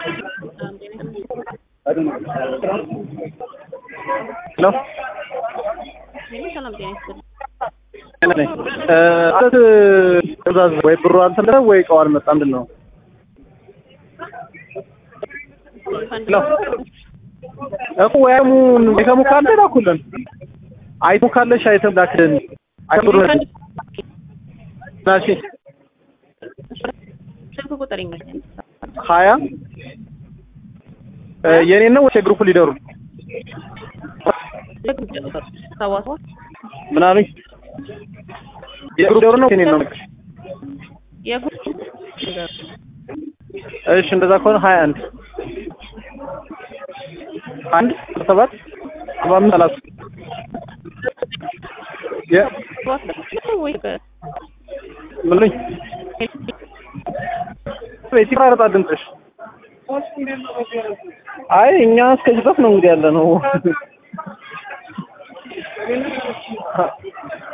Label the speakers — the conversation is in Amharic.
Speaker 1: ሄሎ
Speaker 2: ሰላም ጤና ይስጥልኝ።
Speaker 1: ማለት ትእዛዝ ወይ ብሩ አልተመለሰም ወይ እቃው አልመጣም። ምንድን ነው? ሄሎ እኮ ወይ አይሙ አይተሙ ካለ ላኩልን። አይተሙ ካለሽ አይተም ላክልን። አይተሙ ናሺ
Speaker 2: ስልክ ቁጥር ይመኛል።
Speaker 1: ሀያ የኔን ነው ወይስ የግሩፕ ሊደሩ?
Speaker 2: ሰባ ሰባት
Speaker 1: ምን አሉኝ? የግሩፕ ሊደሩ ነው የኔን ነው?
Speaker 2: የጉ-
Speaker 1: እሺ እንደዛ ከሆነ ሀያ አንድ አንድ ሰባት ሰባ አምስት ሰላሳ የ-
Speaker 2: ወይ
Speaker 1: ምን አሉኝ? ቤት ይቆራረጣል ድምፅሽ። አይ እኛ እስከዚህ ድረስ ነው እንግዲህ ያለ ነው።